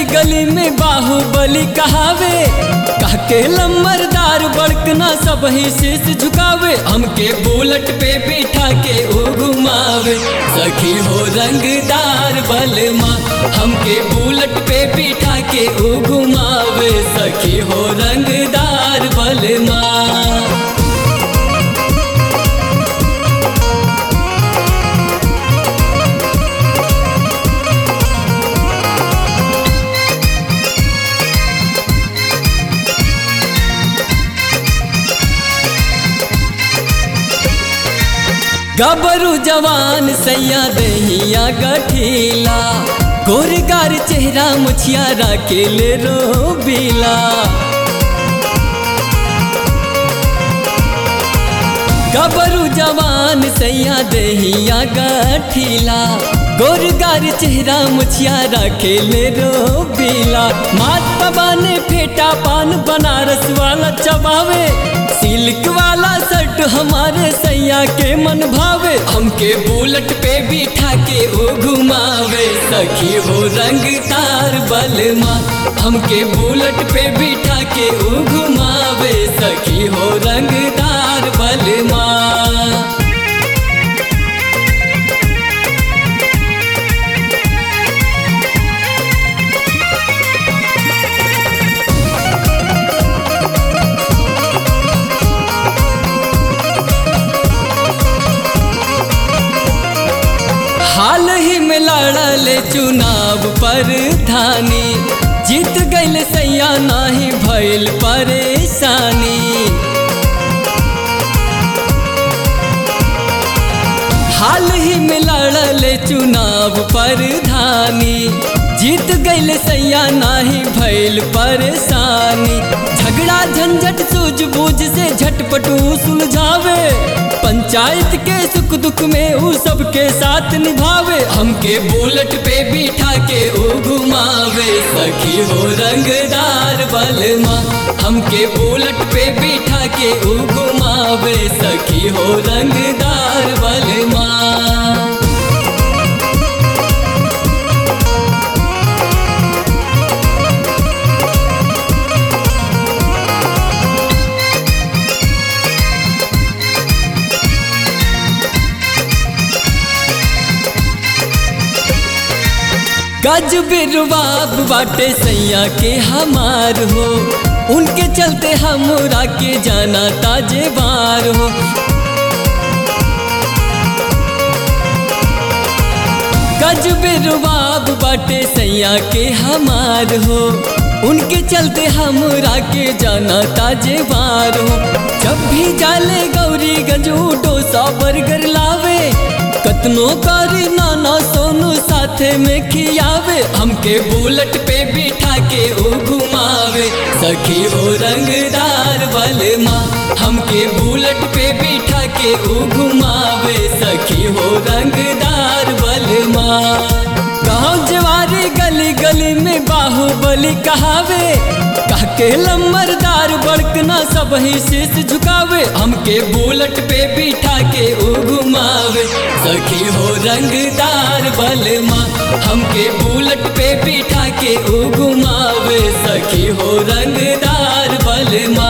गली में बाहुबली कहावे कहके लम्बरदार बड़कना सब ही शीश झुकावे हमके बुलेट पे बिठा के ओ घुमावे सखी हो रंगदार बलमा हमके बुलेट पे बिठा के ओ घुमावे सखी हो रंगदार बलमा गबरू जवान सैया दहिया गठीला गोरगार चेहरा मुछियारा के ले रो बीला गबरू जवान सैया दहिया गठीला गोरगार चेहरा मुछियारा के ले रो बीला मात बाबा ने फेटा पान बनारस वाला चबावे सिल्क वाला शर्ट हमारे सैया के मन भावे हमके बुलेट पे बिठा के ओ घुमावे सखी हो रंग तार बलमा हमके बुलेट पे बिठा के ओ घुमावे सखी हो रंगदार बलमा हाल ही में लड़ल चुनाव पर धानी जीत गईल सैया नाही भइल परेशानी हाल ही में लड़ल चुनाव पर धानी जीत गईल सैया नाही भइल परेशानी झगड़ा झंझट सूझबूझ से झटपटू सुलझावे पंचायत के सुख दुख में ऊ सबके साथ निभावे हमके बुलेट पे बिठा के ऊ घुमावे सखी हो रंगदार बलमा हमके बुलेट पे बिठा के ऊ घुमावे सखी हो रंगदार बलमा गज बिरबाब बाटे सैया के हमार हो उनके चलते हमरा के जाना ताजे बार हो गज बिरबाब बाटे सैया के हमार हो उनके चलते हमरा के जाना ताजे बार हो जब भी जाले गौरी गजू डोसा बर्गर लावे कतनो करी नाना सोनू साथे में खियावे हमके बुलेट पे बिठा के ओ घुमावे सखी हो रंगदार बलमा हमके बुलेट पे बिठा के ओ घुमावे सखी हो रंगदार बलमा गाँव जवारी गली गली में बाहुबली कहावे कहके लम्बरदार बड़कना सब ही शीश झुकावे हमके बुलेट पे बिठा के ओ घुमावे सखी हो रंगदार बलमा हमके बुलेट पे बिठा के ओ घुमावे सखी हो रंगदार बलमा